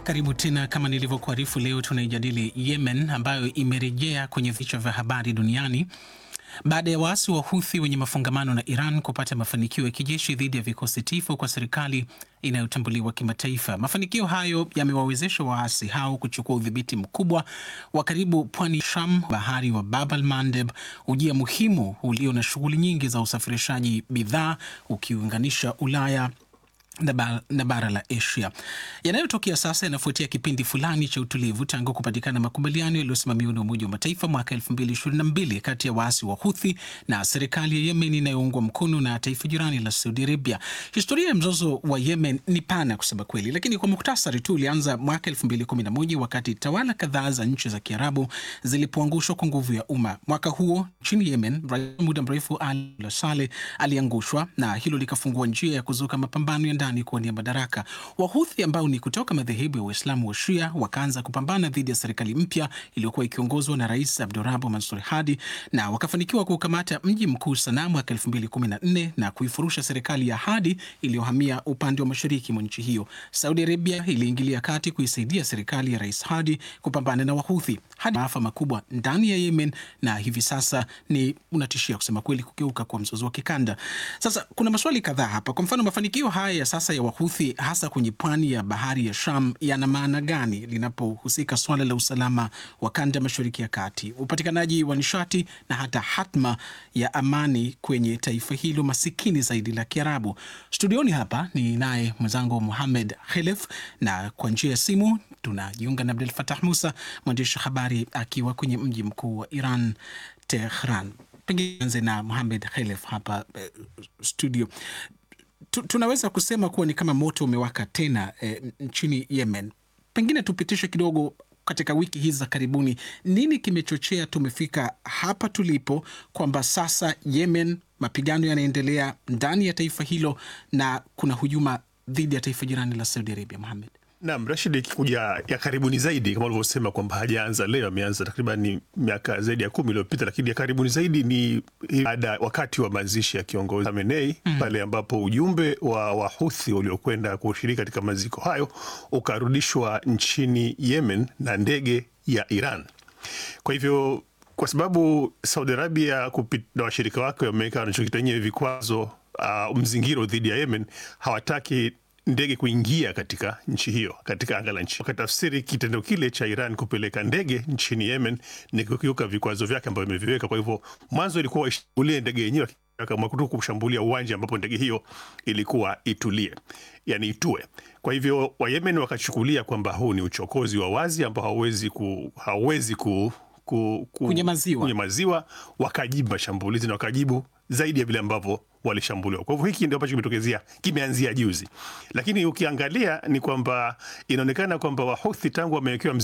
Karibu tena. Kama nilivyokuarifu, leo tunaijadili Yemen ambayo imerejea kwenye vichwa vya habari duniani baada ya waasi wa Huthi wenye mafungamano na Iran kupata mafanikio ya kijeshi dhidi ya vikosi tifu kwa serikali inayotambuliwa kimataifa. Mafanikio hayo yamewawezesha waasi hao kuchukua udhibiti mkubwa wa karibu pwani Sham, bahari wa Bab al Mandeb, ujia muhimu ulio na shughuli nyingi za usafirishaji bidhaa ukiunganisha Ulaya na bara la Asia. Yanayotokea sasa yanafuatia kipindi fulani cha utulivu tangu kupatikana makubaliano yaliyosimamiwa na Umoja wa Mataifa mwaka 2022 kati ya waasi wa Huthi na serikali ya Yemen inayoungwa mkono na taifa jirani la Saudi Arabia. Historia ya mzozo wa Yemen ni pana kusema kweli, lakini kwa muktasari tu ulianza mwaka 2011 wakati tawala kadhaa za nchi za Kiarabu zilipoangushwa kwa nguvu ya umma. Mwaka huo nchini Yemen, rais muda mrefu Ali Saleh aliangushwa na hilo likafungua njia ya kuzuka mapambano ya ndani kuwania madaraka. Wahuthi ambao ni kutoka madhehebu ya Waislamu wa Shia wakaanza kupambana dhidi ya serikali mpya iliyokuwa ikiongozwa na Rais Abdurabu Mansur Hadi na wakafanikiwa kukamata mji mkuu Sanaa mwaka 2014 na kuifurusha serikali ya Hadi iliyohamia upande wa mashariki mwa nchi hiyo. Saudi Arabia iliingilia kati kuisaidia serikali ya Rais Hadi kupambana na Wahuthi hadi maafa makubwa ndani ya Yemen, na hivi sasa ni unatishia kusema kweli kugeuka kwa mzozo wa kikanda. Sasa kuna maswali kadhaa hapa. Kwa mfano, mafanikio haya ya sasa ya Wahuthi hasa kwenye pwani ya bahari ya Sham yana maana gani linapohusika swala la usalama wa kanda mashariki ya kati, upatikanaji wa nishati na hata hatma ya amani kwenye taifa hilo masikini zaidi la Kiarabu? Studioni hapa ni naye mwenzangu Muhamed Khelef, na kwa njia ya simu tunajiunga na Abdul Fatah Musa, mwandishi habari akiwa kwenye mji mkuu wa Iran, Tehran. Pengine anze na Muhamed Khelef hapa uh, studio tunaweza kusema kuwa ni kama moto umewaka tena e, nchini Yemen. Pengine tupitishe kidogo katika wiki hizi za karibuni, nini kimechochea tumefika hapa tulipo, kwamba sasa Yemen mapigano yanaendelea ndani ya taifa hilo na kuna hujuma dhidi ya taifa jirani la Saudi Arabia. Muhamed. Naam, Rashid, ikikuja ya karibuni zaidi kama ulivyosema kwamba hajaanza leo, ameanza takriban miaka zaidi ya kumi iliyopita, lakini ya karibuni zaidi ni baada wakati wa mazishi ya kiongozi Khamenei mm, pale ambapo ujumbe wa Wahuthi uliokwenda kushiriki katika maziko hayo ukarudishwa nchini Yemen na ndege ya Iran. Kwa hivyo kwa sababu Saudi Arabia na washirika wake wameweka wanachokita wenyewe vikwazo, uh, mzingiro dhidi ya Yemen, hawataki ndege kuingia katika nchi hiyo katika anga la nchi. Wakatafsiri kitendo kile cha Iran kupeleka ndege nchini Yemen ni kukiuka vikwazo vyake ambavyo imeviweka. Kwa hivyo mwanzo ilikuwa waishambulie ndege yenyewe, kama tu kushambulia uwanja ambapo ndege hiyo ilikuwa itulie, yani itue. Kwa hivyo Wayemen wakachukulia kwamba huu ni uchokozi wa wazi ambao hauwezi ku, hauwezi ku, ku, ku, kunyamaziwa. Kunyamaziwa, wakajibu mashambulizi na wakajibu zaidi ya vile ambavyo walishambuliwa. Kwa hivyo hiki ndio ambacho kimetokezea, kimeanzia juzi, lakini ukiangalia ni kwamba inaonekana kwamba Wahuthi tangu wamewekewa